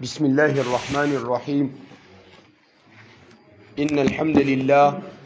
بسم الله الرحمن الرحيم إن الحمد لله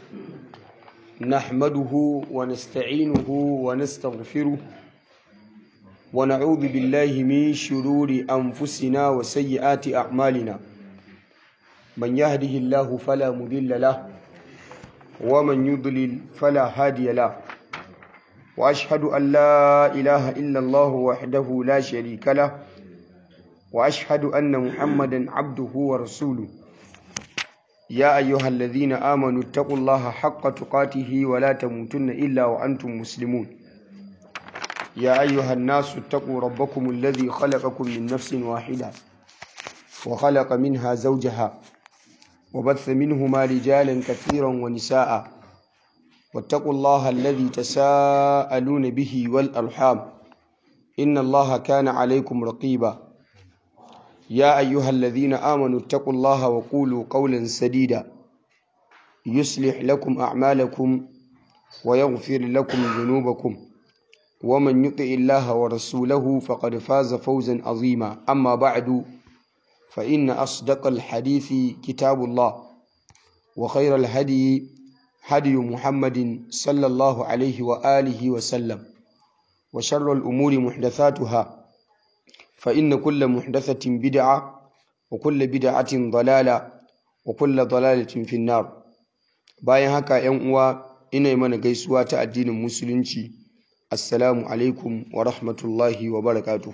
نحمده ونستعينه ونستغفره ونعوذ بالله من شرور أنفسنا وسيئات أعمالنا من يهده الله فلا مضل له ومن يضلل فلا هادي له وأشهد أن لا إله إلا الله وحده لا شريك له وأشهد أن محمدا عبده ورسوله يا أيها الذين آمنوا اتقوا الله حق تقاته ولا تموتن إلا وأنتم مسلمون يا أيها الناس اتقوا ربكم الذي خلقكم من نفس واحدة وخلق منها زوجها وبث منهما رجالا كثيرا ونساء واتقوا الله الذي تساءلون به والأرحام إن الله كان عليكم رقيبا يا أيها الذين آمنوا اتقوا الله وقولوا قولا سديدا يصلح لكم أعمالكم ويغفر لكم ذنوبكم ومن يطع الله ورسوله فقد فاز فوزا عظيما أما بعد فإن أصدق الحديث كتاب الله وخير الهدي هدي محمد صلى الله عليه وآله وسلم وشر الأمور محدثاتها فإن كل محدثة بدعة وكل بدعة ضلالة وكل ضلالة في النار bayan haka ‘yan uwa ina yi mana gaisuwa ta addinin musulunci assalamu alaikum wa rahmatullahi wa barakatuhu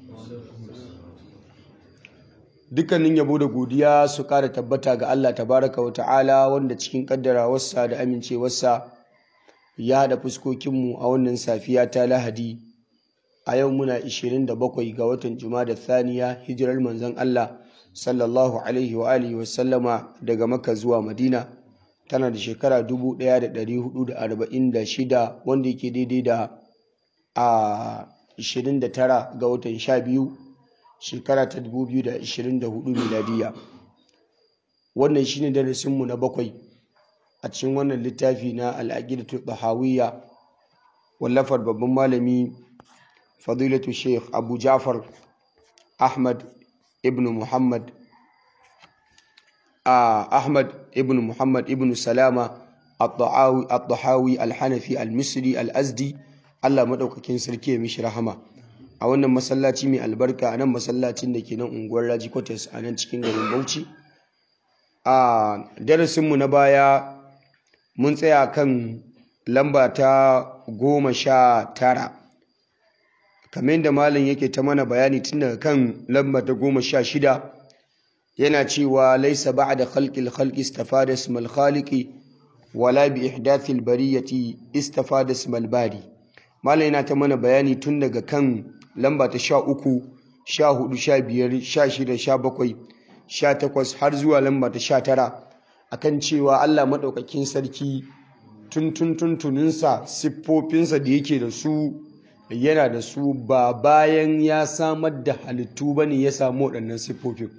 dukkanin yabo da godiya su ƙara tabbata ga Allah tabaraka wa ta'ala wanda cikin ƙaddarawarsa da amincewarsa ya haɗa fuskokinmu a wannan safiya ta lahadi a yau muna 27 ga watan da thaniya hijirar manzon Allah sallallahu alaihi wa alihi wa sallama daga Makka zuwa Madina tana da shekara 1446 wanda yake daidai da a 29 ga watan 12 shekara ta 2024 miladiya wannan shine darasinmu na bakwai a cikin wannan littafi na al'aqidatu tahawiyya wallafar babban malami fadilatu sheikh abu jafar ahmad ibn muhammad ahmad ibn muhammad ibn salama al-tahawi al-hanafi al-misri al-azdi allah maɗaukakin sarki ya mishi rahama a wannan masallaci mai albarka a nan masallacin da ke nan unguwar raji quarters a nan cikin garin bauchi a darasinmu na baya mun tsaya kan lamba ta goma sha tara kamar yadda malam yake ta mana bayani tun daga kan lamba ta goma sha shida yana cewa laisa ba'da khalqil khalqi istafada ismal khaliqi wala bi ihdathil bariyati istafada ismal bari malam yana ta mana bayani tun daga kan lamba ta sha uku sha hudu sha biyar sha shida sha bakwai sha takwas har zuwa lamba ta sha tara akan cewa Allah maɗaukakin sarki tun tun tuntuninsa siffofinsa da yake da su yana da su ba bayan ya samar da halittu ba ne ya samu waɗannan siffofin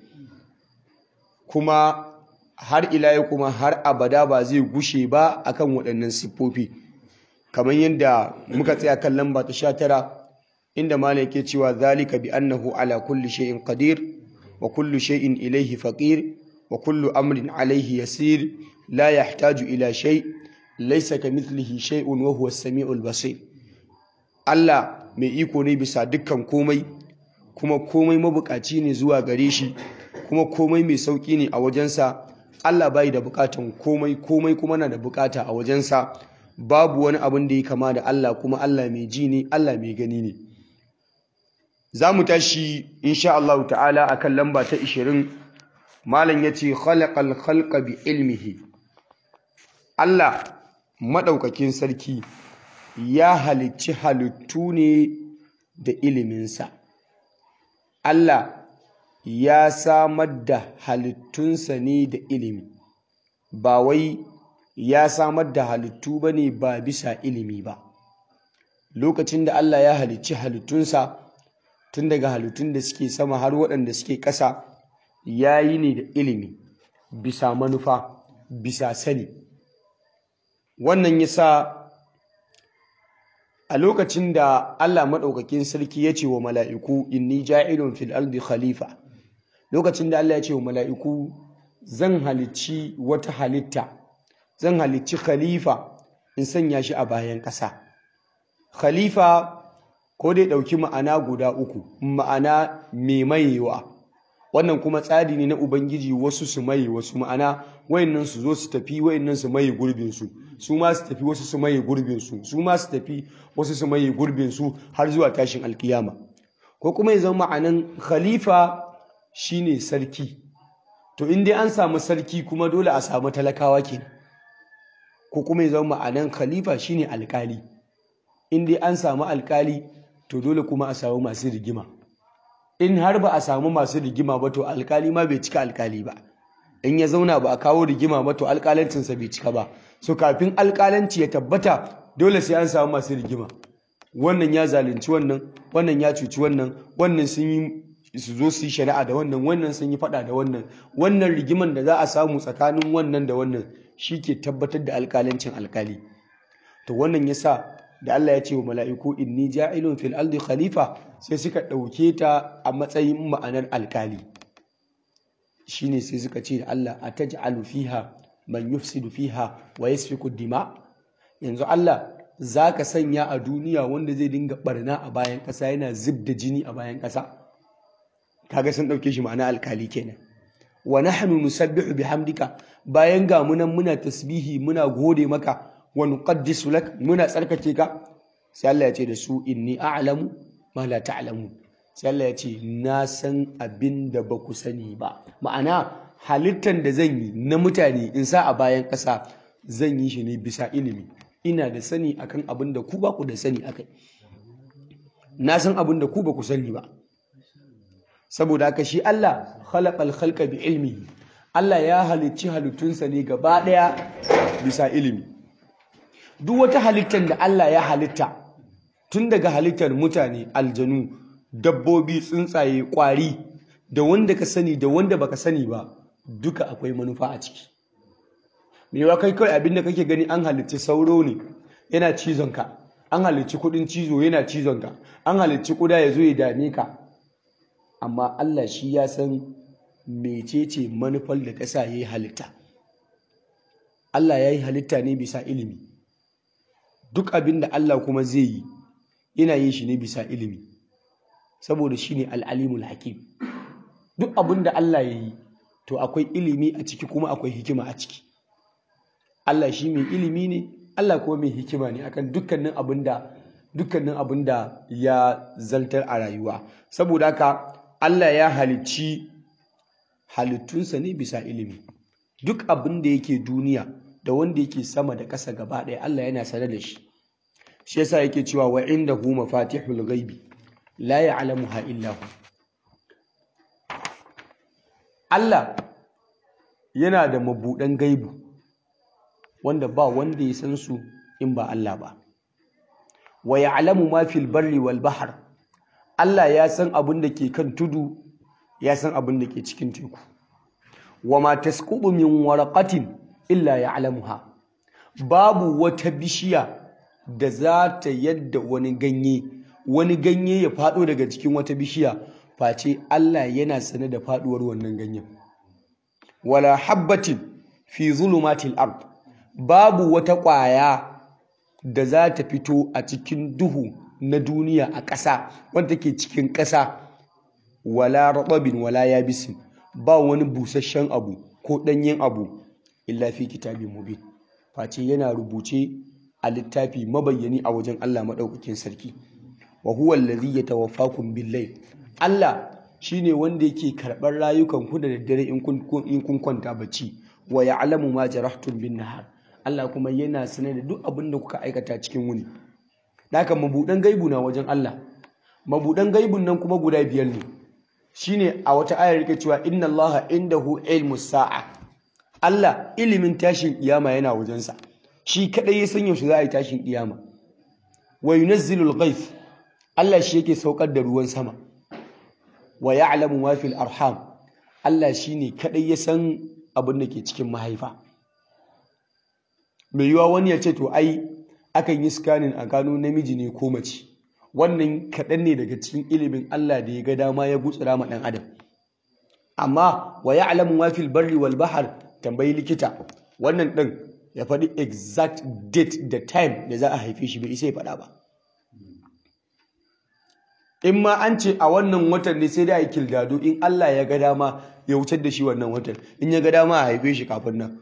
kuma har ila kuma har abada ba zai gushe ba akan waɗannan siffofi kamar yadda muka tsaya kan lamba ta sha tara inda malam yake cewa zalika bi annahu ala kulli shay'in qadir wa kullu shay'in ilayhi faqir wa kullu amrin alayhi yasir la yahtaju ila shay laysa kamithlihi shay'un wa huwa as-sami'ul basir Allah mai iko ne bisa dukkan komai kuma komai mabukaci ne zuwa gare shi kuma komai mai sauki ne a wajensa Allah bai da bukatan komai komai kuma na da bukata a wajensa babu wani abin da ya kama da Allah kuma Allah mai ji ne Allah mai gani ne za mu tashi insha Allah ta'ala akan lamba ta 20 malam yace khalaqal khalqa bi ilmihi Allah madaukakin sarki ya halicci halittu ne da iliminsa. Allah ya samar da halittunsa ne da ilimi, ba wai ya samar da halittu ba ne ba bisa ilimi ba. Lokacin da Allah ya halicci halittunsa, tun daga halittun da suke sama har waɗanda suke ƙasa, ya yi ne da ilimi, bisa manufa, bisa sani. Wannan ya sa a lokacin da Allah maɗaukakin sarki ya ce wa mala'iku inni ja'ilun fil ardi khalifa lokacin da Allah ya ce wa mala'iku zan halicci wata halitta zan halicci khalifa in sanya shi a bayan ƙasa khalifa ko dai ɗauki ma'ana guda uku ma'ana mai mayewa wannan kuma tsari ne na ubangiji wasu su maye wasu ma'ana wayannan su zo su tafi wayannan su maye gurbin su su ma su tafi wasu su maye gurbin su su ma su tafi wasu su maye gurbin su har zuwa tashin alkiyama ko kuma ya zama ma'anan khalifa shine sarki to in dai an samu sarki kuma dole a samu talakawa kenan ko kuma ya zama ma'anan khalifa shine alkali in dai an samu alkali to dole kuma a samu masu rigima in har ba a samu masu rigima ba to alkali ma bai cika alkali ba in ya zauna ba a kawo rigima ba to alkalancinsa bai cika ba so kafin alkalanci ya tabbata dole sai an samu masu rigima wannan ya zalunci wannan wannan ya cuci wannan wannan sun yi su zo su yi shari'a da wannan wannan sun yi fada da wannan wannan rigiman da za a samu tsakanin wannan da wannan shi ke tabbatar da alkalancin alkali to wannan yasa da Allah ya ce wa mala'iku inni ja'ilun fil ardi khalifa sai suka ɗauke ta a matsayin ma'anar alkali shine sai suka ce da Allah ataj'alu fiha man yufsidu fiha wa yasfiku dima yanzu Allah zaka sanya a duniya wanda zai dinga barna a bayan ƙasa yana zub da jini a bayan ƙasa kaga sun ɗauke shi ma'ana alkali kenan wa nahnu nusabbihu bihamdika bayan ga munan muna tasbihi muna gode maka wa nuqaddisu lak muna tsarkake ka sai Allah ya ce da su inni a'lamu ma la ta'lamu sai Allah ya ce na san abin da ba ku sani ba ma'ana halittar da zan yi na mutane in sa a bayan ƙasa zan yi shi ne bisa ilimi ina da sani akan abin da ku ba ku da sani akai na san abin da ku ba ku sani ba saboda haka shi Allah khalaqal khalqa bi ilmi Allah ya halicci halittunsa ne gaba ɗaya bisa ilimi duk wata halittar da Allah ya halitta tun daga halittar mutane aljanu dabbobi tsuntsaye kwari da wanda ka sani da wanda baka sani ba duka akwai manufa a ciki mewa kai kawai abin da kake gani an halicci sauro ne yana cizon ka an halicci kudin cizo yana cizon ka an halicci kuda ya zo ya dame ka amma Allah shi ya san mecece manufar da ta sa yayi halitta Allah ya yi halitta ne bisa ilimi duk abin da Allah kuma zai yi yana yin shi ne bisa ilimi saboda shi ne al'alimul hakim duk abin da Allah ya yi to akwai ilimi a ciki kuma akwai hikima a ciki Allah shi mai ilimi ne Allah kuma mai hikima ne akan dukkanin abin da dukkanin abin da ya zantar a rayuwa saboda haka Allah ya halicci halittunsa ne bisa ilimi duk abin da yake duniya da wanda yake sama da ƙasa gaba ɗaya Allah yana sanar da shi shi yasa yake cewa wa indahu mafatihul ghaibi la ya'lamuha illa hu Allah yana da mabuɗan gaibu wanda ba wanda ya san su in ba Allah ba wa ya'lamu ma fil barri wal bahr Allah ya san abin da ke kan tudu ya san abin da ke cikin teku wa ma tasqubu min waraqatin illa ya'lamuha babu wata bishiya da za ta yadda wani ganye wani ganye ya fado daga cikin wata bishiya face Allah yana sane da faduwar wannan ganyen wala habbatin fi zulumatil ard babu wata ƙwaya da za ta fito a cikin duhu na duniya a ƙasa wanda take cikin ƙasa wala ratabin wala yabisin ba wani busasshen abu ko ɗanyen abu illa fi kitabin mubin face yana rubuce a littafi mabayyani a wajen Allah maɗaukakin sarki wa huwa allazi yatawaffakum bil-layl Allah shine wanda yake karɓar rayukan ku da daddare in kun in kun kwanta bacci wa ya'lamu ma jarahtum bin-nahar Allah kuma yana sanar da duk abin da kuka aikata cikin wuni haka mabudan gaibu na wajen Allah mabudan gaibun nan kuma guda biyar ne shine a wata ayar yake cewa inna Allah indahu ilmus sa'a Allah ilimin tashin kiyama yana wajensa shi kadai ya san yaushe za a yi tashin kiyama wa yunazzilul ghaith Allah shi yake saukar da ruwan sama wa ya'lamu ma fil arham Allah shine kadai ya san abin da ke cikin mahaifa mai yiwa wani ya ce to ai akan yi scanning a gano namiji ne ko mace wannan kaɗan ne daga cikin ilimin Allah da ya ga dama ya gutsura ma ɗan adam amma wa ya'lamu ma fil barri wal bahr tambayi likita wannan din ya faɗi exact date da time da za a haife shi bai isa ya faɗa ba in ma an ce a wannan watan ne sai da a yi kildado in Allah ya ga dama ya wucar da shi wannan watan in ya ga dama a haife shi kafin nan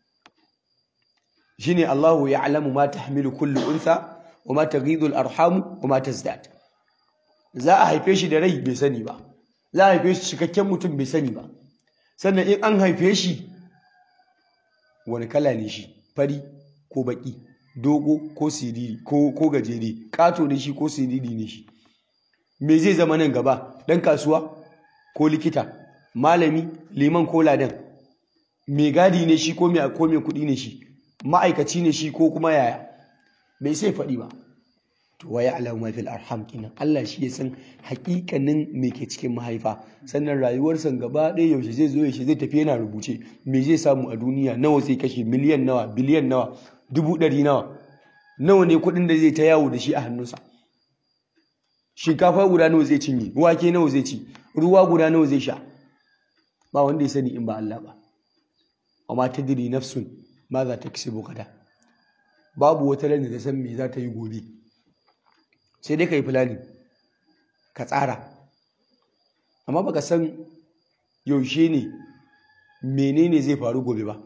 shine Allahu ya'lamu ma tahmilu kullu untha wa ma taghidu al-arham wa ma tazdad za a haife shi da rai bai sani ba za a haife shi cikakken mutum bai sani ba sannan in an haife shi wani kala ne shi fari ko baki dogo ko siriri ko ko gajere kato ne shi ko siriri ne shi me zai zama nan gaba dan kasuwa ko likita malami liman ko ladan me gadi ne shi ko me ko me kudi ne shi ma'aikaci ne shi ko kuma yaya bai sai faɗi ba to wa ya'lamu ma fil arham kinan Allah shi ya san hakikanin me ke cikin mahaifa sannan rayuwarsa gaba ɗaya yaushe zai zo yaushe zai tafi yana rubuce me zai samu a duniya nawa zai kashe miliyan nawa biliyan nawa dubu ɗari nawa nawa ne kuɗin da zai ta yawo da shi a hannunsa shinkafa guda nawa zai cinye wake nawa zai ci ruwa guda nawa zai sha ba wanda ya sani in ba Allah ba amma tadri nafsun ma za ta kisibu kada babu wata ran da ta san me za ta yi gobe sai dai ka yi fulani ka tsara amma baka san yaushe ne menene zai faru gobe ba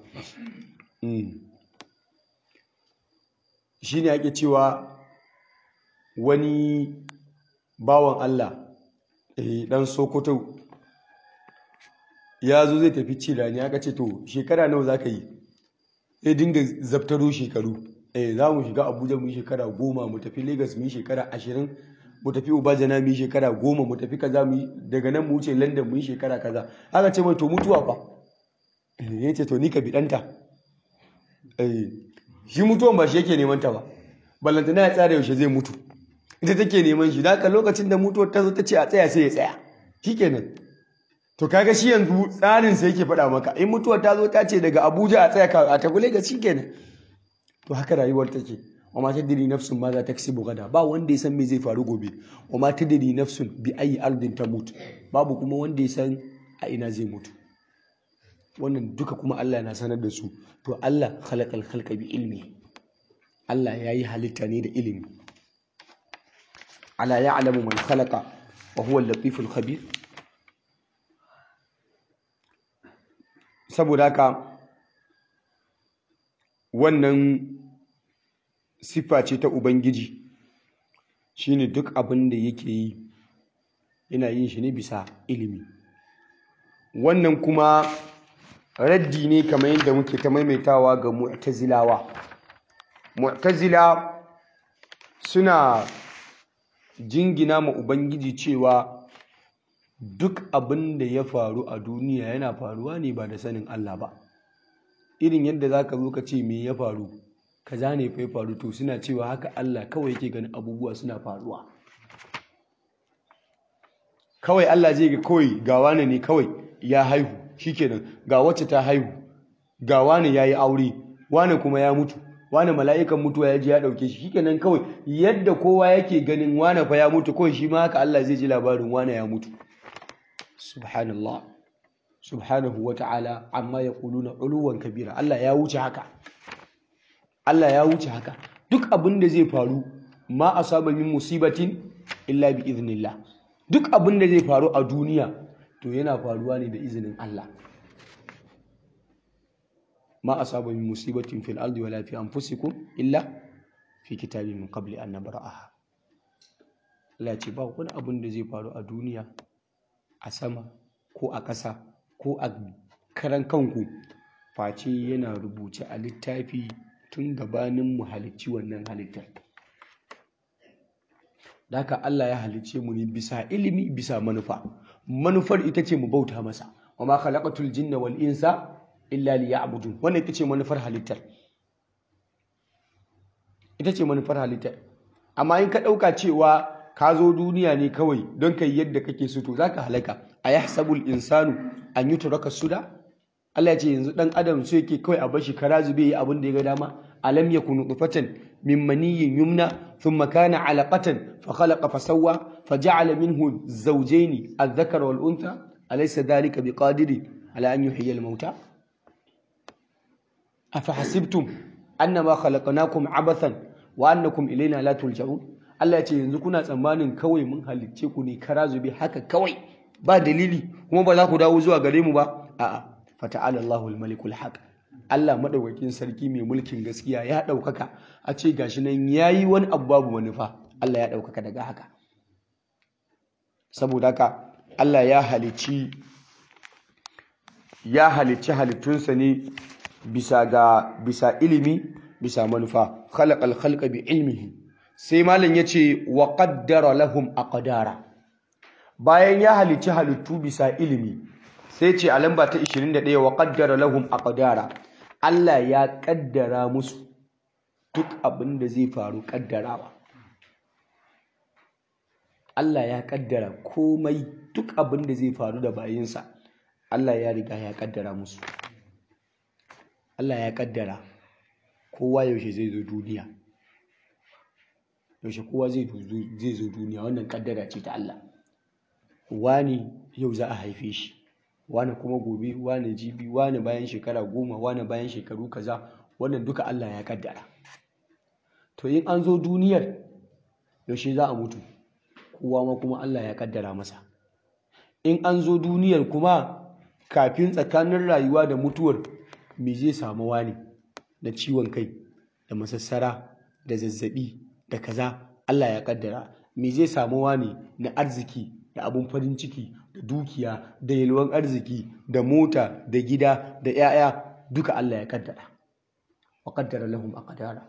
shi ne ake cewa wani bawan Allah dan sokoto ya zo zai tafi cirani aka ce to shekara nawa za ka yi ya dinga zaftaro shekaru eh za mu shiga abuja mu yi shekara goma mu tafi lagos mu yi shekara ashirin mu tafi ubajana mu yi shekara goma mu tafi kaza mu yi daga nan mu wuce london mu yi shekara kaza aka ce mai to mutuwa fa ya ce to ni ka biɗanta shi mutuwan ba shi yake neman ta ba ballantana ya tsara yaushe zai mutu ita take neman shi da lokacin da mutuwar ta zo ta ce a tsaya sai ya tsaya shikenan to kaga shi yanzu tsarin sa yake faɗa maka in mutuwar ta zo ta ce daga abuja a tsaya a tafi lagos shikenan to haka rayuwar take wa ma tadri nafsun ma za ta kasibu gada ba wanda ya san me zai faru gobe wa ma tadri nafsun bi ayi ardin tamut babu kuma wanda ya san a ina zai mutu wannan duka kuma Allah na sanar da su to Allah khalaqal khalqa bi ilmi Allah yayi halitta ne da ilimi ala ya'lamu man khalaqa wa huwa al-latiful khabir saboda haka wannan siffa ce ta Ubangiji shine duk abin da yake yi yana yin shi ne bisa ilimi wannan kuma raddi ne kamar yadda muke ta maimaitawa ga mu'tazilawa mu'tazila suna jingina ma Ubangiji cewa duk abin da ya faru a duniya yana faruwa ne ba da sanin Allah ba irin yadda za ka zo ka ce me ya faru kaza ne fa ya faru to suna cewa haka Allah kawai yake ganin abubuwa suna faruwa kawai Allah zai ga kawai ga wane ne kawai ya haihu shikenan ga wacce ta haihu ga wane ya yi aure wane kuma ya mutu wane mala'ikan mutuwa ya ji ya ɗauke shi shikenan kawai yadda kowa yake ganin wane fa ya mutu kawai shi ma haka Allah zai ji labarin wane ya mutu subhanallah subhanahu wa ta'ala amma ya ƙuluna uluwan kabira Allah ya wuce haka Allah ya wuce haka duk abin da zai faru ma asaba min musibatin illa bi iznillah duk abin da zai faru a duniya to yana faruwa ne da izinin Allah ma asaba min musibatin fil ardi wala fi anfusikum illa fi kitabin min qabli an nabra'aha Allah ya ce ba wani abin da zai faru a duniya a sama ko a ƙasa ko a karan kanku face yana rubuce a littafi tun gabanin mu halicci wannan halittar da haka Allah ya halicce mu ne bisa ilimi bisa manufa manufar ita ce mu bauta masa wa ma khalaqatul jinna wal insa illa liya'budun wannan ita ce manufar halittar ita ce manufar halittar amma in ka ɗauka cewa ka zo duniya ne kawai don kai yadda kake so to zaka halaka ayahsabul insanu an yutraka suda Allah ya ce yanzu dan adam so yake kawai a bashi kara zube yi abin da ya ga dama alam yakunu nutfatan min maniyyin yumna thumma kana alaqatan fa khalaqa fa sawwa fa ja'ala minhu zawjayn adh-dhakara wal untha alaysa dhalika biqadiri ala an yuhyiya al-mauta afahasibtum annama khalaqnakum abathan wa annakum ilayna la turja'un Allah ya ce yanzu kuna tsammanin kawai mun halicce ku ne kara zube haka kawai ba dalili kuma ba za ku dawo zuwa gare mu ba a'a fata'ala Allahu al-malikul haq Allah madaukakin sarki mai mulkin gaskiya ya daukaka a ce gashi nan yayi wani abu babu manufa Allah ya daukaka daga haka saboda haka Allah ya halicci ya halicci halittunsa ne bisa ga bisa ilimi bisa manufa khalaqal khalqa bi ilmihi sai malam yace wa qaddara lahum aqdara bayan ya halicci halittu bisa ilimi sai ce a lamba ta 21 wa qaddara lahum aqdara Allah ya kaddara musu duk abin da zai faru kaddarawa Allah ya kaddara komai duk abin da zai faru da bayinsa Allah ya riga ya kaddara musu Allah ya kaddara kowa yaushe zai zo duniya yaushe kowa zai zo duniya wannan kaddara ce ta Allah wani yau za a haife shi wani kuma gobe wani jibi wani bayan shekara goma wani bayan shekaru kaza wannan duka Allah ya kaddara to in an zo duniyar yaushe za a mutu kowa ma kuma Allah ya kaddara masa in an zo duniyar kuma kafin tsakanin rayuwa da mutuwar me zai samu wani da ciwon kai da masassara da zazzabi da kaza Allah ya kaddara me zai samu wani na arziki da abun farin ciki da dukiya da yalwan arziki da mota da gida da 'ya'ya duka Allah ya kaddara wa qaddara lahum aqdara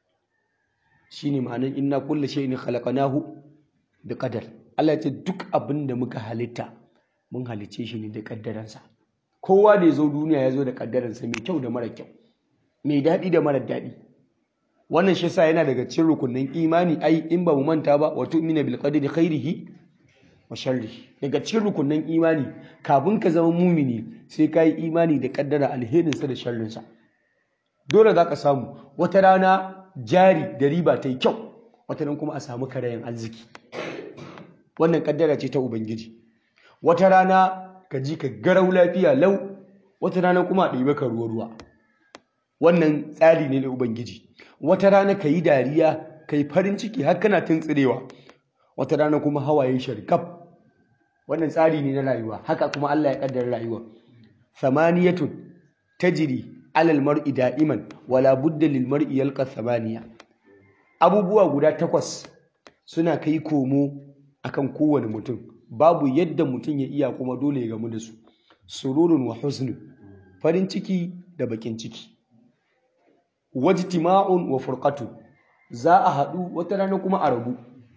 shine ma'anar inna kullu shay'in khalaqnahu bi qadar Allah ya ce duk abin da muka halitta mun halice shi ne da kaddaransa kowa da ya zo duniya ya zo da kaddaransa mai kyau da mara kyau mai daɗi da mara daɗi wannan shi yasa yana daga cikin rukunin imani ai in ba mu manta ba wa tu'mina bil qadri khairihi wa sharrihi daga cikin rukunin imani kafin ka zama mumini sai ka yi imani da kaddara alherinsa da sharrinsa dole za ka samu wata rana jari da riba ta yi kyau wata nan kuma a samu karayen arziki wannan kaddara ce ta ubangiji wata rana ka ji ka garau lafiya lau wata rana kuma a ɗibe ka ruwa ruwa wannan tsari ne na ubangiji wata rana ka yi dariya ka yi farin ciki har kana tuntsirewa wata rana kuma hawaye sharkaf wannan tsari ne na rayuwa haka kuma Allah ya kaddara rayuwa samaniyatun tajri alal mar'i da'iman wala budda lil mar'i yalqa samaniya abubuwa guda takwas suna kai komo akan kowane mutum babu yadda mutum ya iya kuma dole ya gamu da su sururun wa husnun farin ciki da bakin ciki wajtima'un wa furqatu za a haɗu wata rana kuma a rabu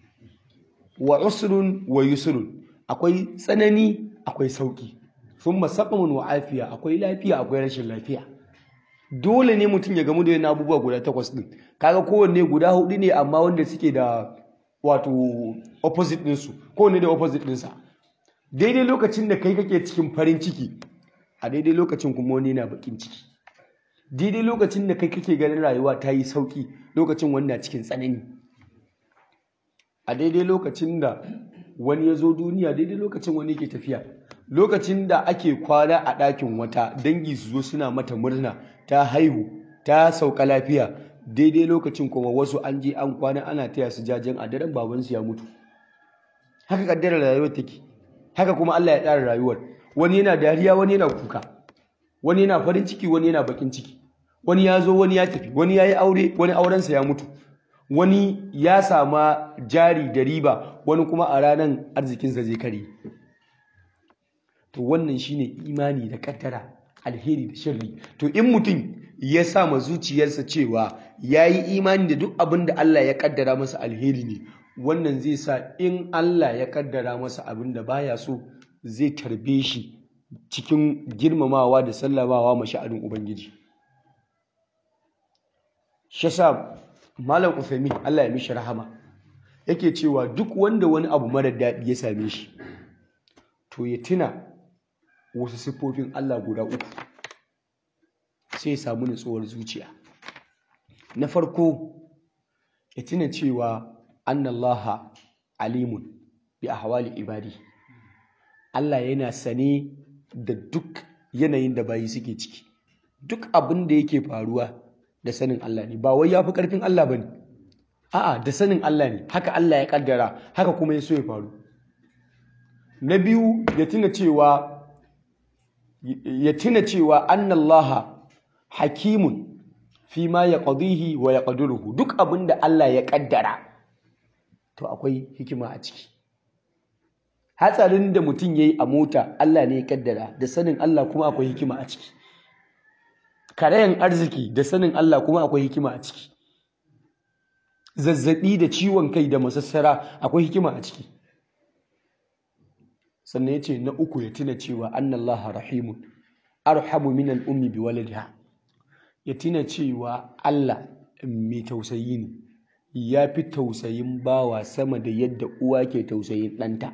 wa usrun wa yusrun akwai tsanani akwai sauki thumma saqamun wa afiya akwai lafiya akwai rashin lafiya dole ne mutum ya gamu da yana abubuwa guda takwas din kaga kowanne guda hudu ne amma wanda suke da wato opposite ɗinsu kowanne da opposite ɗinsa daidai lokacin da kai kake cikin farin ciki a daidai lokacin kuma wani na bakin ciki daidai lokacin da kai kake ganin rayuwa ta yi sauki lokacin wani na cikin tsanani a daidai lokacin da wani ya zo duniya daidai lokacin wani ke tafiya lokacin da ake kwana a ɗakin wata dangi su zo suna mata murna ta haihu ta sauka lafiya daidai lokacin kuma wasu an je an kwana ana taya su jajen a daren babansu ya mutu haka kaddara rayuwar take haka kuma Allah ya tsara rayuwar wani yana dariya wani yana kuka wani yana farin ciki wani yana bakin ciki wani ya zo wani ya tafi wani ya yi aure wani aurensa ya mutu wani ya sama jari da riba wani kuma a ranar arzikinsa zai kare to wannan shine imani da kaddara alheri da sharri to in mutum ya sa ma zuciyarsa cewa ya yi imani da duk abin da Allah ya kaddara masa alheri ne wannan zai sa in Allah ya kaddara masa abin da baya so zai tarbe shi cikin girmamawa da sallamawa ma sha'anin ubangiji shi sa malam Uthaymin Allah ya mishi rahama yake cewa duk wanda wani abu mara daɗi ya same shi to ya tuna wasu siffofin Allah guda uku sai ya samu nutsuwar zuciya na farko ya tuna cewa annallaha alimun bi ahwali ibadi Allah yana sane da duk yanayin da bayi suke ciki duk abin da yake faruwa da sanin Allah ne ba wai ya fi ƙarfin Allah ba ne a'a da sanin Allah ne haka Allah ya kaddara haka kuma ya so ya faru na biyu ya tuna cewa ya tuna cewa annallaha hakimun fi ma ya qadihi wa ya qadiruhu duk abin da Allah ya kaddara to akwai hikima a ciki hatsarin da mutum yayi a mota Allah ne ya kaddara da sanin Allah kuma akwai hikima a ciki karayan arziki da sanin Allah kuma akwai hikima a ciki zazzabi da ciwon kai da masassara akwai hikima a ciki sannan ya ce na uku ya tuna cewa annallaha rahimun arhamu min al'ummi bi waladiha ya tuna cewa Allah mai tausayi ne ya fi tausayin bawa sama da yadda uwa ke tausayin ɗanta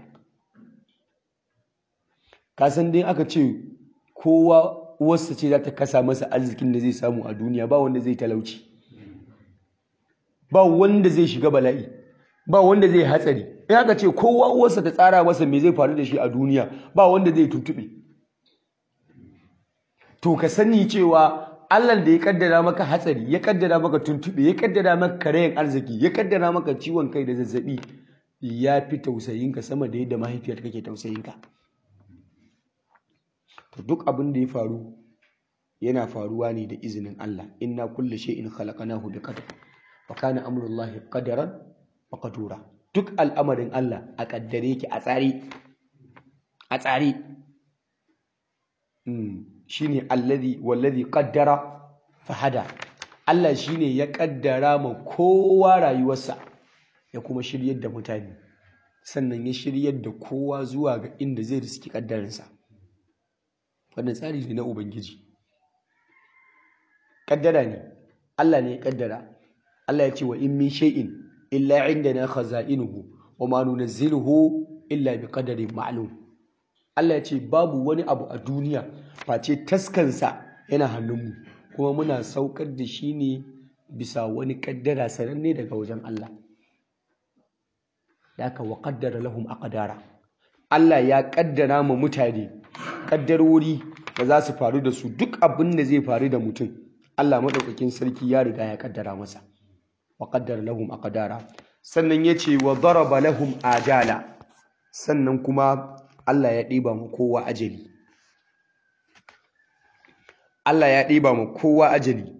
kasan dai aka ce kowa uwarsa ce za ta kasa masa arzikin da zai samu a duniya ba wanda zai talauci ba wanda zai shiga bala'i ba wanda zai hatsari in aka ce kowa uwarsa ta tsara masa me zai faru da shi a duniya ba wanda zai tuntube to ka sani cewa Allah da ya kaddara maka hatsari ya kaddara maka tuntube ya kaddara maka karayen arziki ya kaddara maka ciwon kai da zazzabi ya fi tausayinka sama da yadda mahaifiyar kake tausayinka to duk abin da ya faru yana faruwa ne da izinin Allah inna kulli shay'in khalaqnahu biqadar wa kana amrullahi qadaran wa qadura duk al'amarin Allah a kaddare yake a tsari a tsari shine alladhi wallazi qaddara fahada Allah shine ya kaddara ma kowa rayuwarsa ya kuma shiryar da mutane sannan ya shiryar da kowa zuwa ga inda zai riski kaddarinsa wannan tsari ne na ubangiji kaddara ne Allah ne ya kaddara Allah ya ce wa in min shay'in illa indana khaza'inuhu wa ma nunazziluhu illa bi qadarin ma'lum Allah ya ce babu wani abu a duniya face taskansa yana hannunmu kuma muna saukar da shi ne bisa wani kaddara sananne daga wajen Allah yaka wa qaddara lahum aqdara Allah ya kaddara ma mutane kaddarori da za su faru da su duk abin da zai faru da mutum Allah madaukakin sarki ya riga ya kaddara masa wa qaddara lahum aqdara sannan yace wa daraba lahum ajala sannan kuma Allah ya ɗiba mu kowa ajali Allah ya ɗiba mu kowa ajali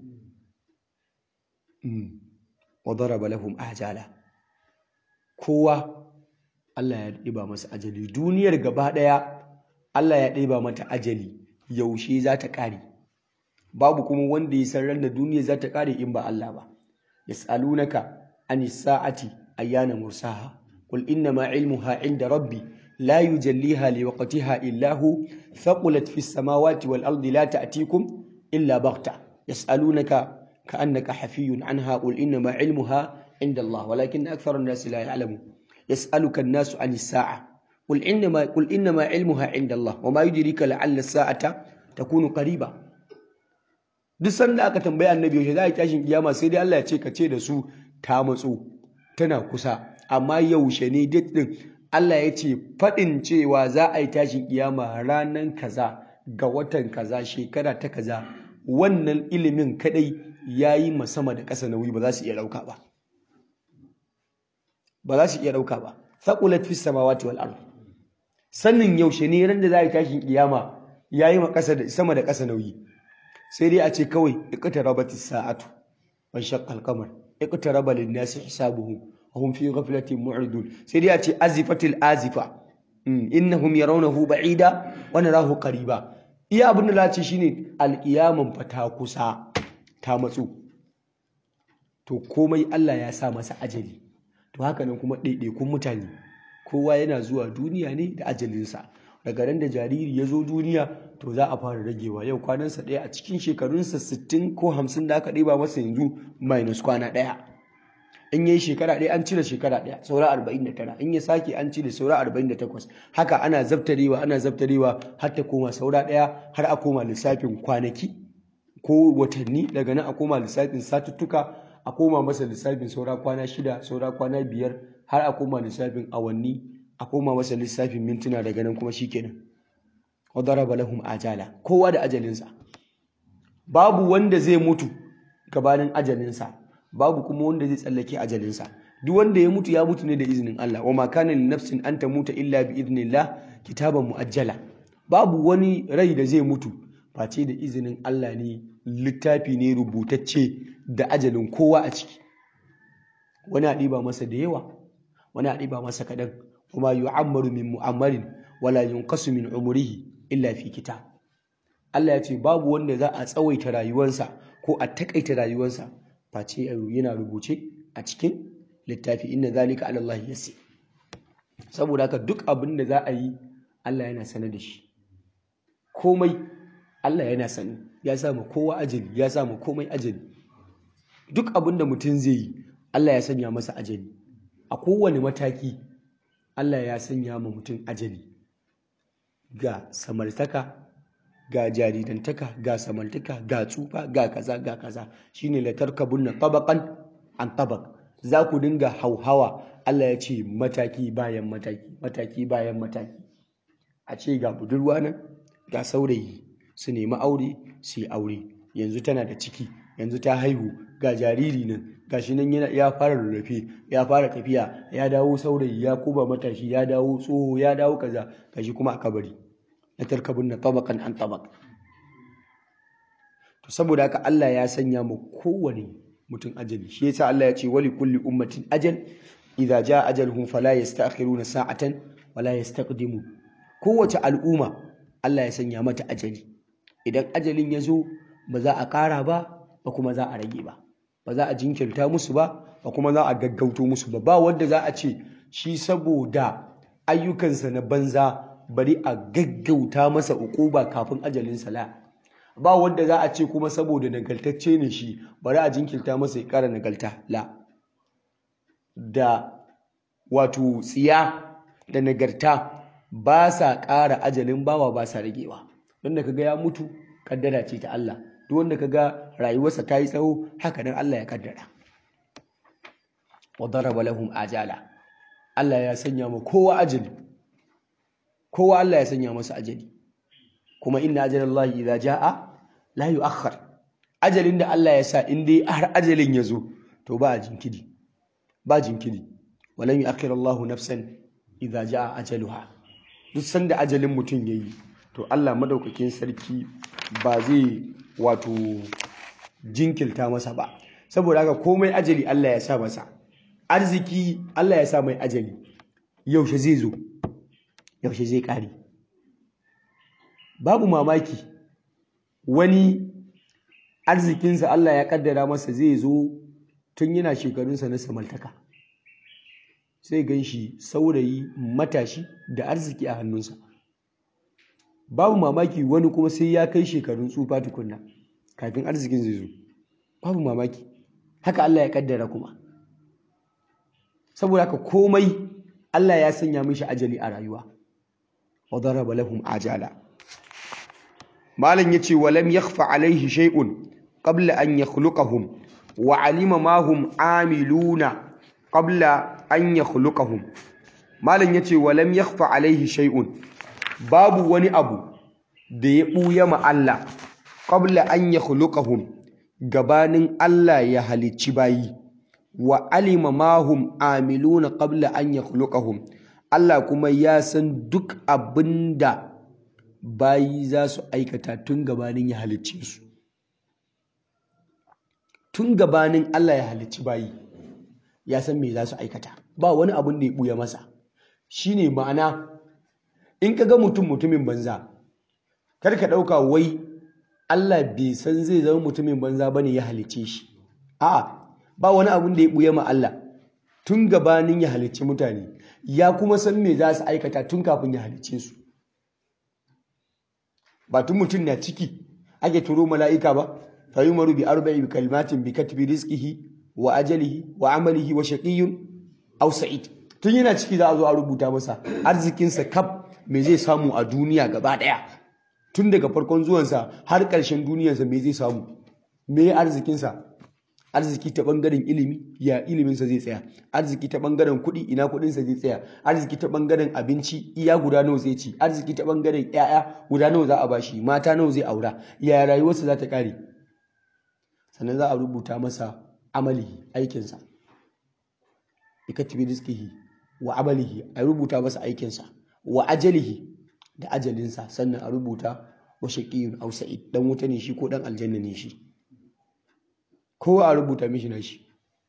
wa daraba lahum ajala kowa Allah ya ɗiba masa ajali duniyar gaba ɗaya Allah ya ɗiba mata ajali yaushe za ta ƙare babu kuma wanda ya san ran da duniyar za ta ƙare in ba Allah ba yas'alunaka anis sa'ati ayyana mursaha qul innama ilmuha inda rabbi لا يجليها لوقتها إلا هو ثقلت في السماوات والأرض لا تأتيكم إلا بغتة يسألونك كأنك حفي عنها قل إنما علمها عند الله ولكن أكثر الناس لا يعلمون يسألك الناس عن الساعة قل إنما قل إنما علمها عند الله وما يدريك لعل الساعة تكون قريبة duk sanda aka tambaya annabi yaushe za a yi tashin kiyama sai dai Allah ya ce ka ce da su ta matso tana kusa amma yaushe ne date din Allah ya ce faɗin cewa za a yi tashin kiyama ranar kaza ga watan kaza shekara ta kaza wannan ilimin kadai ya yi sama da ƙasa nauyi ba za su iya ɗauka ba ba za su iya ɗauka ba thaqulat fis samawati wal ard sannin yaushe ne ran da za a yi tashin kiyama ya yi sama da ƙasa nauyi sai dai a ce kawai iqtarabatis sa'atu wa shaqqa al-qamar iqtaraba lin-nasi hisabuhum وهم في غفلة معرضون سيدي أتي أزفة الآزفة إنهم يرونه بعيدا ونراه قريبا iya abin da lace shine alƙiyaman fa ta kusa ta matsu to komai Allah ya sa masa ajali to haka nan kuma ɗaiɗaikun mutane kowa yana zuwa duniya ne da ajalinsa daga ran da jariri ya zo duniya to za a fara ragewa yau kwanansa ɗaya a cikin shekarunsa 60 ko 50 da aka ɗiba masa yanzu minus kwana ɗaya in yi shekara ɗaya an cire shekara ɗaya saura arba'in da tara in ya sake an cire saura arba'in da takwas haka ana zabtarewa ana zabtarewa har ta koma saura ɗaya har a koma lissafin kwanaki ko watanni daga nan a koma lissafin satuttuka a koma masa lissafin saura kwana shida saura kwana biyar har a koma lissafin awanni a koma masa lissafin mintuna daga nan kuma shikenan wa daraba lahum ajala kowa da ajalinsa babu wanda zai mutu gabanin ajalinsa babu kuma wanda zai tsallake ajalinsa duk wanda ya mutu ya mutu ne da izinin Allah wa ma kana lin nafsin an tamuta illa bi idnillah kitaban muajjala babu wani rai da zai mutu face da izinin Allah ne littafi ne rubutacce da ajalin kowa a ciki wani a ɗiba masa da yawa wani a ɗiba masa kaɗan kuma yu'ammaru min mu'ammarin wala yunqasu min umrihi illa fi kitab Allah ya ce babu wanda za a tsawaita rayuwarsa ko a takaita rayuwarsa face yana rubuce a cikin littafi inna zalika ala Allah yasir saboda haka duk abin da za a yi Allah yana sanar da shi komai Allah yana sani ya sa ma kowa ajali ya sa ma komai ajali duk abin da mutum zai yi Allah ya sanya masa ajali a kowane mataki Allah ya sanya ma mutum ajali ga samartaka ga jaridantaka ga samartaka ga tsufa ga kaza ga kaza shine la tarkabunna tabaqan an tabaq za ku dinga hauhawa Allah ya ce mataki bayan mataki mataki bayan mataki a ce ga budurwa nan ga saurayi su nemi aure su yi aure yanzu tana da ciki yanzu ta haihu ga jariri nan gashi nan ya fara rarrafe ya fara tafiya ya dawo saurayi ya kuba matashi ya dawo tsoho ya dawo kaza gashi kuma a kabari na tarkabun na tabakan an tabak to saboda haka Allah ya sanya mu kowane mutum ajali shi yasa Allah ya ce wali kulli ummatin ajal idza jaa ajaluhum fala yasta'khiruna sa'atan wala yastaqdimu kowace al'umma Allah ya sanya mata ajali idan ajalin ya zo ba za a ƙara ba ba kuma za a rage ba ba za a jinkirta musu ba ba kuma za a gaggauto musu ba ba wanda za a ce shi saboda ayyukansa na banza bari a gaggauta masa ukuba kafin ajalin sala ba wanda za a ce kuma saboda nagaltacce ne shi bari a jinkirta masa ya ƙara nagalta la da wato tsiya da nagarta ba sa ƙara ajalin bawa ba sa ragewa don da kaga ya mutu kaddara ce ta Allah duk wanda kaga rayuwarsa ta yi tsawo haka nan Allah ya kaddara wa daraba lahum ajala Allah ya sanya mu kowa ajali kowa Allah ya sanya masa ajali kuma inna ajalallahi idza jaa la yu'akhkhar ajalin da Allah ya sa in dai har ajalin ya zo to ba jinkiri ba jinkiri walan yu'akhkhir Allahu nafsan idza jaa ajaluha duk sanda ajalin mutum yayi to Allah madaukakin sarki ba zai wato jinkilta masa ba saboda haka komai ajali Allah ya sa masa arziki Allah ya sa mai ajali yaushe zai zo yaushe zai kare babu mamaki wani arzikinsa Allah ya kaddara masa zai zo tun yana shekarunsa na samaltaka sai gan shi saurayi matashi da arziki a hannunsa babu mamaki wani kuma sai ya kai shekarun tsufa tukunna kafin arzikin zai zo babu mamaki haka Allah ya kaddara kuma saboda haka komai Allah ya sanya mishi ajali a rayuwa wa daraba lahum ajala malam yace walam yakhfa alaihi shay'un qabla an yakhluqahum wa alima ma hum amiluna qabla an yakhluqahum malam yace walam yakhfa alaihi shay'un babu wani abu da ya buya ma Allah qabla an yakhluqahum gabanin Allah ya halicci bayi wa alima ma hum amiluna qabla an yakhluqahum Allah kuma ya san duk abinda bayi za su aikata tun gabanin ya halicce su tun gabanin Allah ya halicci bayi ya san me za su aikata ba wani abin da ya buya masa shine ma'ana in ka ga mutum mutumin banza kar ka ɗauka wai Allah bai san zai zama mutumin banza bane ya halicce shi a'a ba wani abin da ya buya ma Allah tun gabanin ya halicci mutane ya kuma san me za su aikata tun kafin ya halicce su ba tun mutum na ciki ake turo mala'ika ba fa yumaru bi arba'i kalimatin bi katbi rizqihi wa ajalihi wa amalihi wa shaqiyyun aw sa'id tun yana ciki za a zo a rubuta masa arzikinsa kaf me zai samu a duniya gaba daya tun daga farkon zuwansa har ƙarshen duniyarsa me zai samu me arzikinsa arziki ta bangaren ilimi ya iliminsa zai tsaya arziki ta bangaren kuɗi ina kuɗinsa zai tsaya arziki ta bangaren abinci iya guda nawa zai ci arziki ta bangaren ƴaƴa guda nawa za a bashi mata nawa zai aura ya rayuwarsa za ta ƙare sannan za a rubuta masa amalihi aikinsa ikatibi rizqihi wa amalihi a rubuta masa aikinsa wa ajalihi da ajalinsa sannan a rubuta wa shaqiyyun aw sa'id dan wuta ne shi ko dan aljanna ne shi kowa a rubuta mishi na shi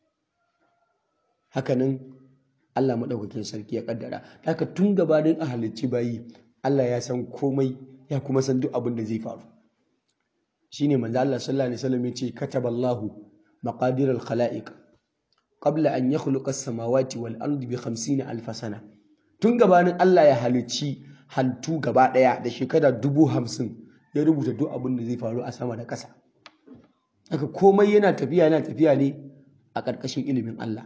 hakanan Allah maɗaukakin sarki ya kaddara haka tun gabanin a halicci bayi Allah ya san komai ya kuma san duk abin da zai faru shine manzo Allah sallallahu alaihi wasallam yace kataballahu maqadir al-khalaiq qabla an yakhluqa as-samawati wal ardi bi 50 alf sana tun gabanin Allah ya halicci hantu gaba daya da shekara dubu hamsin ya rubuta duk abin da zai faru a sama da ƙasa haka komai yana tafiya yana tafiya ne a ƙarƙashin ilimin Allah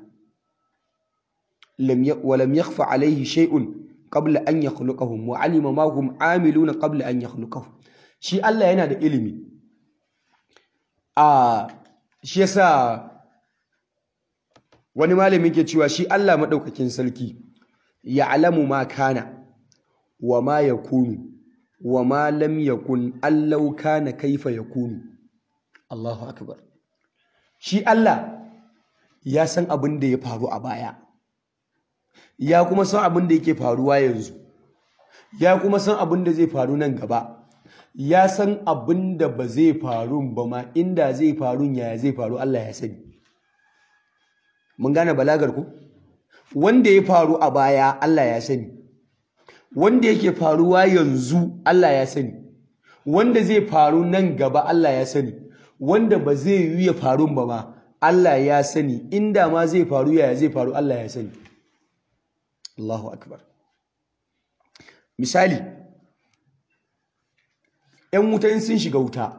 walam yakhfa alaihi shay'un qabla an yakhluqahum wa alima ma hum amiluna qabla an yakhluqahum shi Allah yana da ilimi a shi yasa wani malami ke cewa shi Allah madaukakin sarki ya'lamu ma kana wa ma yakunu wa ma lam yakun allau kana kaifa yakunu Allahu akbar shi Allah ya san abin da ya faru a baya ya kuma san abin da yake faruwa yanzu ya kuma san abin da zai faru nan gaba ya san abin da ba zai faru ba ma inda zai faru yaya zai faru Allah ya sani mun gane balagar ku wanda ya faru a baya Allah ya sani wanda yake faruwa yanzu Allah ya sani wanda zai faru nan gaba Allah ya sani wanda ba zai yi ya faru ba ma Allah ya sani inda ma zai faru yaya zai faru Allah ya sani Allahu akbar misali ‘yan wuta in sun shiga wuta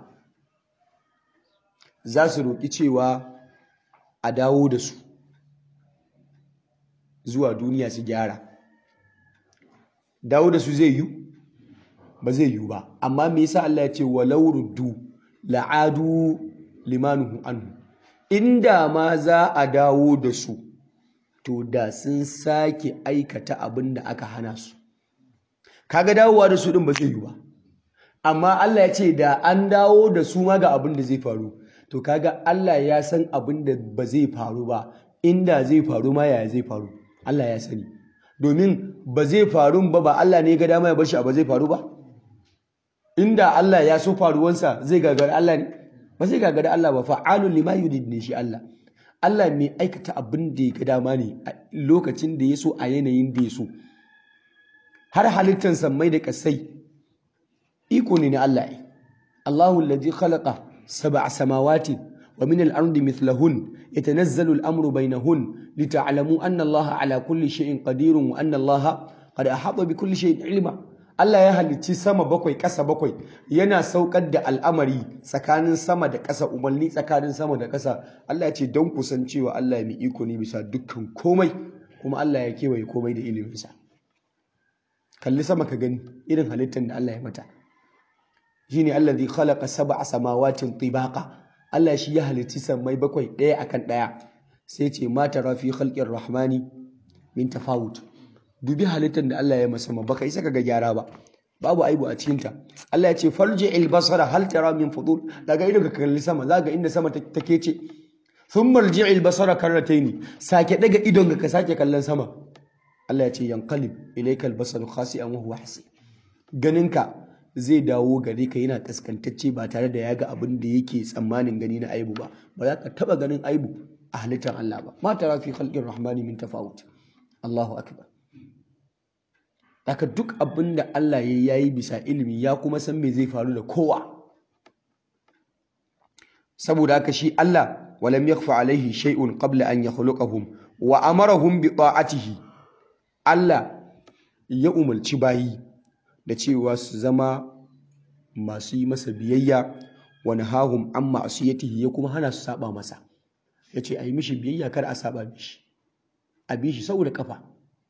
za su roƙi cewa a dawo da su zuwa duniya su gyara dawo da su zai yi ba zai yi ba amma me yasa Allah ya ce walau ruddu la'adu limanuhu anhu inda ma za a dawo da su to da sun sake aikata abin da aka hana su kaga dawowa da su din ba zai yi ba amma Allah ya ce da an dawo da su ma ga abin da zai faru to kaga Allah ya san abin da ba zai faru ba inda zai faru ma yaya zai faru Allah ya sani domin ba zai faru ba ba Allah ne ga dama ya bar shi ba zai faru ba inda Allah ya so faruwansa zai gagari Allah ne ba zai gagari Allah ba fa'alun lima yurid ne shi Allah Allah mai aikata abin da ya ga dama ne a lokacin da ya so a yanayin da ya so har halittar sammai da kasai iko ne na Allah Allahu alladhi khalaqa sab'a samawati wa min al-ardi mithlahun yatanazzalu al-amru bainahun lita'lamu anna Allah ala kulli shay'in qadirun wa anna Allah qad ahata bi kulli shay'in ilma Allah ya halicci sama bakwai ƙasa bakwai yana saukar da al'amari tsakanin sama da ƙasa umarni tsakanin sama da ƙasa Allah ya ce don kusan cewa Allah mai iko ne bisa dukkan komai kuma Allah ya kewaye komai da iliminsa kalli sama ka gani irin halittar da Allah ya mata shine allazi khalaqa sab'a samawatin tibaqa Allah shi ya halicci sammai bakwai ɗaya akan ɗaya sai ce ma tara fi khalqir rahmani min tafawut dubi halittar da Allah ya masa baka isa ka ga gyara ba babu aibu a cikin ta Allah ya ce farji'il basara hal tara min fudur daga ido ka kalli sama zaka inda sama take ce thumma rji'il basara karrataini sake daga idon ka sake kallon sama Allah ya ce yanqalib ilaykal basaru khasi'an wa huwa hasib ganinka zai dawo gare ka yana kaskantacce ba tare da ya ga abin da yake tsammanin gani na aibu ba ba za ka taba ganin aibu a halittar Allah ba ma tara fi khalqir rahmani min tafawut Allahu akbar Daka duk abin da Allah ya yi bisa ilimi ya kuma san me zai faru da kowa. Saboda haka shi Allah walam yakfa alaihi shay'un qabla an yakhluqahum wa amarahum bi ta'atihi. Allah ya umarci bayi da cewa su zama masu yi masa biyayya wa nahahum an ma'asiyatihi ya kuma hana su saba masa. Yace ayi mishi biyayya kar a saba mishi. A bi shi saboda kafa.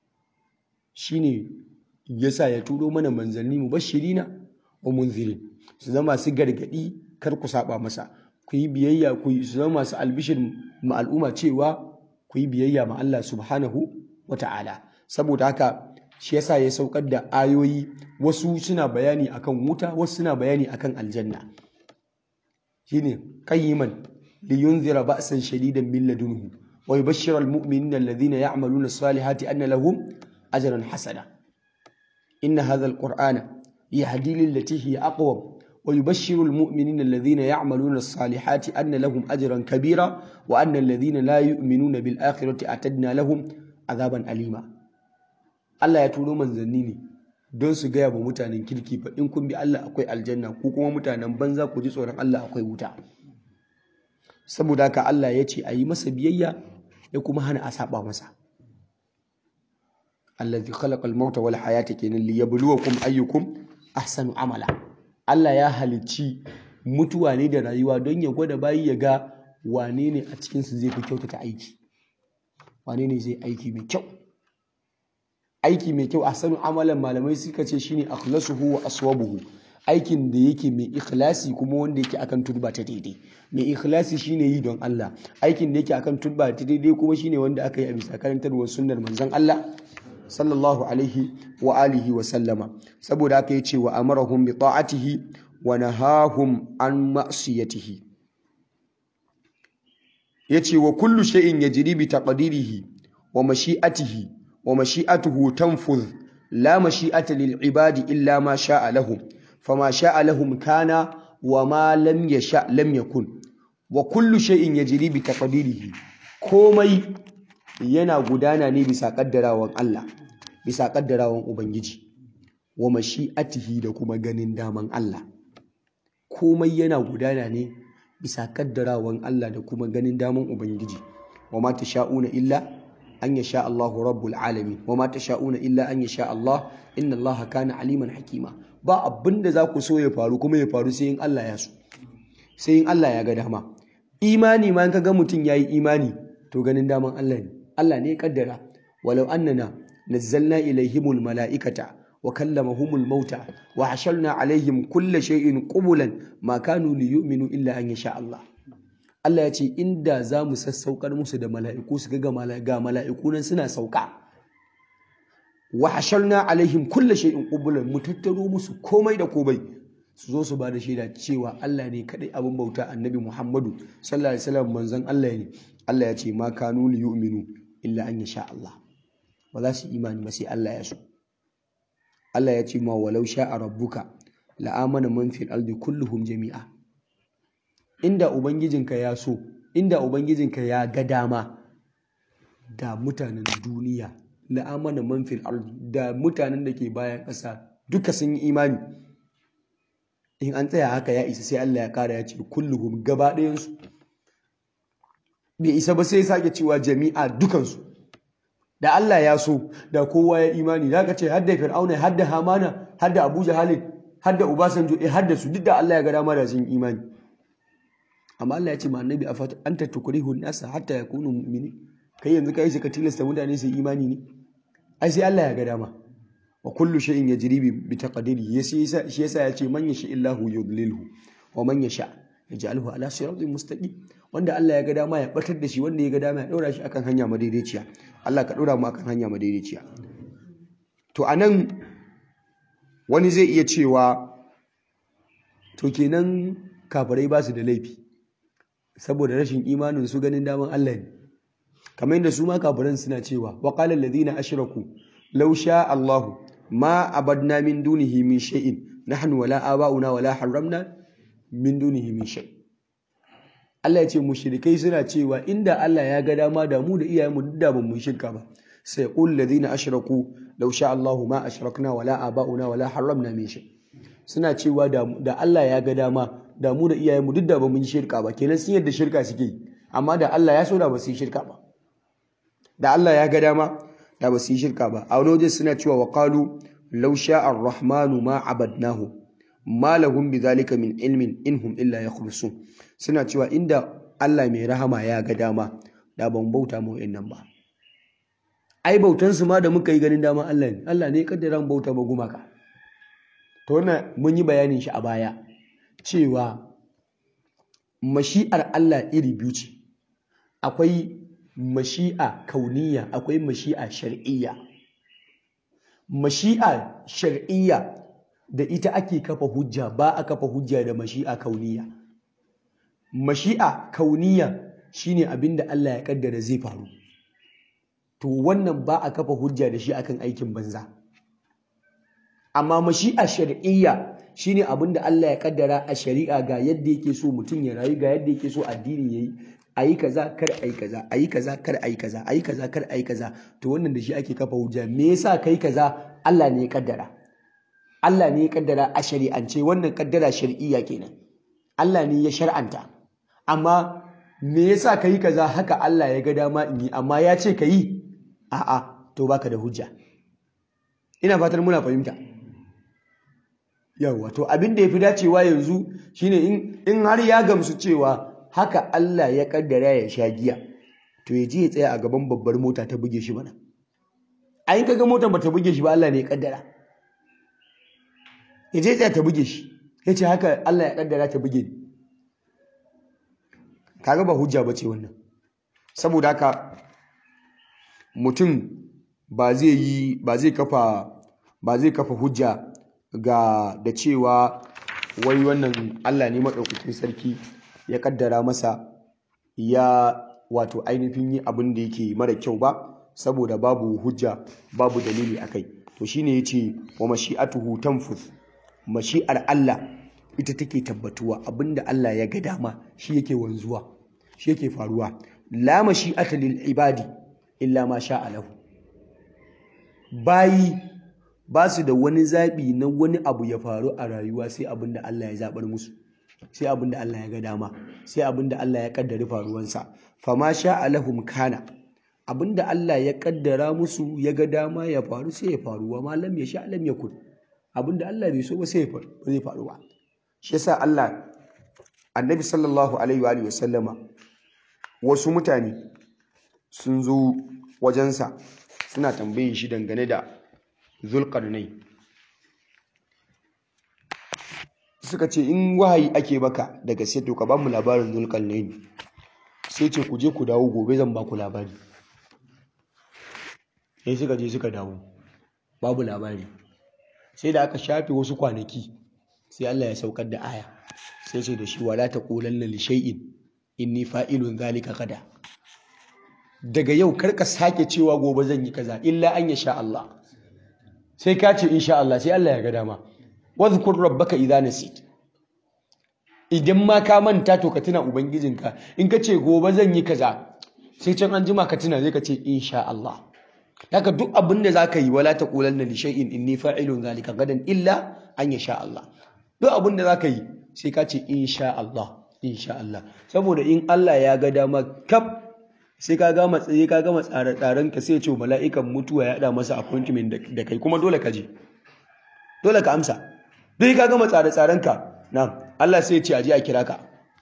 Shine yasa ya turo mana manzanni mubashirina wa munzirin su zama su gargadi kar ku saba masa ku yi biyayya ku yi zama masu albishir ma al'umma cewa ku yi biyayya ma Allah subhanahu wa ta'ala saboda haka shi yasa ya saukar da ayoyi wasu suna bayani akan wuta wasu suna bayani akan aljanna shine qayyiman liyunzira ba'san shadidan min ladunhu wa yubashshira almu'minina alladhina ya'maluna as-salihati anna lahum ajran hasana inna hadha alqur'ana yahdi lillati hiya aqwam ويبشر المؤمنين الذين يعملون الصالحات أن لهم أجرا كبيرا وأن الذين لا يؤمنون بالآخرة أعتدنا لهم عذابا أليما Allah ya turo manzanni ne don su gaya wa mutanen kirki fa in kun bi Allah akwai aljanna ko kuma mutanen banza ku ji tsoron Allah akwai wuta saboda haka Allah ya ce a yi masa biyayya ya kuma hana a saba masa allazi khalaqal mauta wal hayata kenan liyabluwakum ayyukum ahsanu amala Allah ya halicci mutuwa ne da rayuwa don ya gwada bayi ya ga wane ne a cikinsu zai fi kyautata aiki wane ne zai aiki mai kyau aiki mai kyau a sanin amalan malamai suka ce shine akhlasuhu wa aswabuhu aikin da yake mai ikhlasi kuma wanda yake akan turba ta daidai mai ikhlasi shine yi don Allah aikin da yake akan turba ta daidai kuma shine wanda aka yi a bisa karantarwar sunnar manzon Allah sallallahu alaihi wa alihi wa sallama saboda haka yace wa amarahum bi ta'atihi wa nahahum an ma'siyatihi yace wa kullu shay'in yajri bi taqdirihi wa mashi'atihi wa mashi'atuhu tanfudh la mashi'ata lil ibadi illa ma sha'a lahum fama sha'a lahum kana wa ma lam yasha lam yakun wa kullu shay'in yajri bi taqdirihi komai yana gudana ne bisa kaddarawan Allah bisa kaddarawan ubangiji wa mashi'atihi da kuma ganin daman Allah komai yana gudana ne bisa kaddarawan Allah da kuma ganin daman ubangiji wa ma tasha'una illa an yasha Allahu rabbul alamin wa ma tasha'una illa an yasha Allah inna Allah kana aliman hakima ba abinda za ku so ya faru kuma ya faru sai in Allah ya so sai in Allah ya ga dama imani ma in ka ga mutum yayi imani to ganin daman Allah ne Allah ne ya kaddara walau annana nazzalna ilaihimul mala'ikata wa kallamahumul mauta wa hasharna alaihim kulla shay'in qubulan ma kanu liyu'minu illa an yasha Allah Allah ya ce inda za mu sassaukar musu da mala'iku su ga ga mala'iku nan suna sauka wa hasharna alaihim kulla shay'in qubulan mu tattaro musu komai da komai su zo su ba da shaida cewa Allah ne kadai abin bauta annabi Muhammadu sallallahu alaihi wasallam manzon Allah ne Allah ya ce ma kanu liyu'minu illa an yasha Allah ba za su imani ba sai Allah ya so Allah ya ce ma walau sha'a rabbuka la'amana man fil ardi kulluhum jami'a inda ubangijinka ya so inda ubangijinka ya ga dama da mutanen duniya la'amana man fil ardi da mutanen da ke bayan ƙasa duka sun yi imani in an tsaya haka ya isa sai Allah ya kara ya ce kulluhum gaba ɗayansu bai isa ba sai sake cewa jami'a dukansu da Allah ya so da kowa ya imani da ka ce hadda fir'auna hadda hamana hadda abu jahalin hadda ubasanjo eh hadda su duk da Allah ya ga dama da sun imani amma Allah ya ce ma annabi afat anta tukrihu nasa hatta yakunu mu'mini kai yanzu kai shi ka tilasta mutane su imani ne ai sai Allah ya ga dama wa kullu shay'in yajri bi taqdiri shi yasa ya ce man yasha illahu yudlilhu wa man yasha yaj'alhu ala siratin mustaqim wanda Allah ya ga dama ya batar da shi wanda ya ga dama ya daura shi akan hanya madaidaiciya Allah ka daura mu akan hanya madaidaiciya to anan wani zai iya cewa to kenan kafirai ba su da laifi saboda rashin imanin su ganin daman Allah ne kamar yadda su ma kafiran suna cewa wa qala alladhina ashraku law sha Allah ma abadna min dunihi min shay'in nahnu wala aba'una wala harramna min dunihi min shay Allah ya ce mushrikai suna cewa inda Allah ya ga dama da mu da iyayenmu duk da ban mu shirka ba sai qul ladina ashraku law sha Allahu ma ashrakna wala aba'una wala harramna min shay suna cewa da, da Allah ya ga dama da mu da iyayenmu duk da ban mu shirka ba kenan sun yadda shirka suke yi amma da Allah ya so da ba su yi shirka ba da Allah ya ga dama da ba su yi shirka ba a wani waje suna cewa wa qalu law sha'a ar-rahmanu ma abadnahu ma lahum bidhalika min ilmin inhum illa yakhrusun suna cewa inda Allah mai rahama ya ga dama da ban bauta mu nan ba ai bautan su ma da muka yi ganin dama Allah ne Allah ne kaddara mu bauta ba gumaka to wannan mun yi bayanin shi a baya cewa mashi'ar Allah iri biyu ce akwai mashi'a kauniya akwai mashi'a shar'iyya mashi'a shar'iyya da ita ake kafa hujja ba a kafa hujja da mashi'a kauniya mashi'a kauniya shine abinda Allah ya kaddara zai faru to wannan ba a kafa hujja da shi akan aikin banza amma mashi'a shar'iyya shine abinda Allah ya kaddara a shari'a ga yadda yake so mutum ya rayu ga yadda yake so addini yayi ayi kaza kar ayi kaza ayi kaza kar ayi kaza ayi kaza kar ayi kaza to wannan da shi ake kafa hujja me yasa kai kaza Allah ne ya kaddara Allah ne ya kaddara a shari'ance wannan kaddara shar'iyya kenan Allah ne ya shar'anta amma me yasa kai kaza haka Allah ya ga dama in yi amma ya ce yi? a'a to baka da hujja ina fatan muna fahimta yawa to abin da yafi dacewa yanzu shine in in har ya gamsu cewa haka Allah ya kaddara ya sha giya to ya je ya tsaya a gaban babbar mota ta buge shi mana ayin kaga motar ba ta buge shi ba Allah ne ya kaddara ya je tsaya ta buge shi ya ce haka Allah ya kaddara ta buge ni kaga ba hujja ba ce wannan saboda haka mutum ba zai yi ba zai kafa ba zai kafa hujja ga da cewa wai wannan Allah ne maɗaukakin sarki ya kaddara masa ya wato ainihin yi abin da yake mara kyau ba saboda babu hujja babu dalili akai to shine yace wa mashi'atuhu tanfuz mashi'ar Allah ita take tabbatuwa abinda Allah ya ga dama shi yake wanzuwa shi yake faruwa la mashi'ata lil ibadi illa ma sha'a lahu bayi ba su da wani zaɓi na wani abu ya faru a rayuwa sai abinda Allah ya zaɓar musu sai abinda Allah ya ga dama sai abinda Allah ya kaddari faruwansa fama sha'a lahum kana abinda Allah ya kaddara musu ya ga dama ya faru sai ya faru wa malam ya sha lam yakun abinda Allah bai so ba sai ya faru ba zai faru ba shi yasa Allah annabi sallallahu alaihi wa alihi wasallama wasu mutane sun zo wajensa suna tambayin shi dangane da zulqarnai suka ce in wahayi ake baka daga sai to ka ba mu labarin zulqarnai sai ce ku je ku dawo gobe zan ba ku labari sai suka je suka dawo babu labari sai da aka shafe wasu kwanaki sai Allah ya saukar da aya sai ce da shi wala taqulanna li shay'in inni fa'ilun zalika gada daga yau karka sake cewa gobe zan yi kaza illa an yasha Allah sai ka ce insha Allah sai Allah ya ga dama wadhkur rabbaka idza nasit idan ma ka manta to ka tuna ubangijinka in ka ce gobe zan yi kaza sai can an jima ka tuna zai ka ce insha Allah haka duk abin da zaka yi wala taqulanna li shay'in inni fa'ilun zalika gadan illa an yasha Allah duk abin da zaka yi sai ka ce insha Allah insha Allah saboda in Allah ya ga dama kaf sai ka gama tsaye ka gama tsare-tsaren ka sai ce mala'ikan mutuwa ya da masa appointment da kai kuma dole ka je dole ka amsa duk ka gama tsare-tsaren ka na Allah sai ya ce aje a kira ka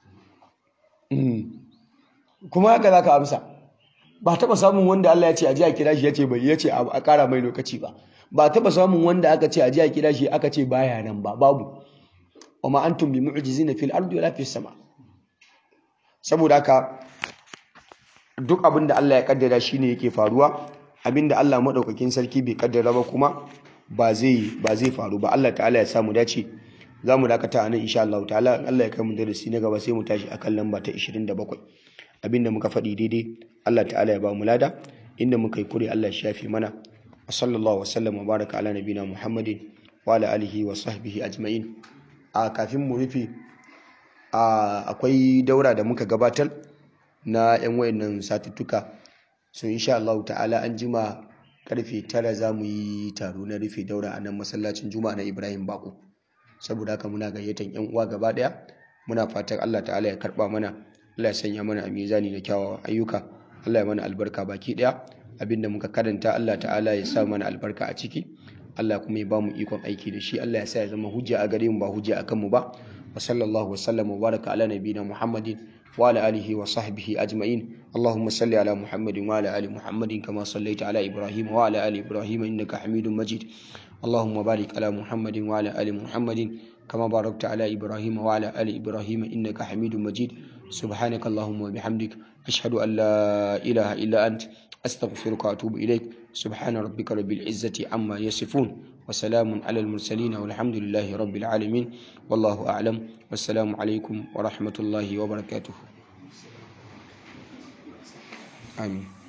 kuma haka za ka amsa ba taɓa samun wanda Allah ya ce aje a kira shi ya ce bai ya ce a ƙara mai lokaci ba ba taɓa samun wanda aka ce aje a kira shi aka ce baya nan ba babu wa ma antum bi mu'jizina fil ardi wala fis sama saboda haka duk abin da Allah ya kaddara shine yake faruwa abin da Allah madaukakin sarki bai kaddara ba kuma ba zai ba zai faru ba Allah ta'ala ya samu dace za mu dakata a nan insha Allah ta'ala Allah ya kai mu darasi na gaba sai mu tashi akan lamba ta 27 abinda muka faɗi daidai Allah ta'ala ya ba mu lada inda muka yi kure Allah ya shafe mana wa sallallahu wa sallam wa baraka ala nabina Muhammadin wa ala alihi wa sahbihi ajma'in a kafin mu rufe akwai daura da muka gabatar na yan wayannan satuttuka so insha Allah ta'ala an jima karfe tara za mu yi taro na rufe daura a nan masallacin juma'a na Ibrahim Bako saboda haka muna gayyatan yan uwa gaba daya muna fatan Allah ta'ala ya karba mana Allah ya sanya mana a mizani da kyawawan ayyuka Allah ya mana albarka baki daya abinda muka karanta Allah ta'ala ya sa mana albarka a ciki Allah kuma ya bamu ikon aiki da shi Allah ya sa ya zama hujja a gare mu ba hujja akan mu ba wa sallallahu wa sallam wa baraka ala nabiyina Muhammadin wa ala alihi wa sahbihi ajma'in Allahumma salli ala Muhammadin wa ala ali Muhammadin kama sallaita ala Ibrahim wa ala ali Ibrahim innaka Hamidum Majid اللهم بارك على محمد وعلى آل محمد كما باركت على إبراهيم وعلى آل إبراهيم إنك حميد مجيد سبحانك اللهم وبحمدك أشهد أن لا إله إلا أنت أستغفرك وأتوب إليك سبحان ربك رب العزة عما يصفون وسلام على المرسلين والحمد لله رب العالمين والله أعلم والسلام عليكم ورحمة الله وبركاته آمين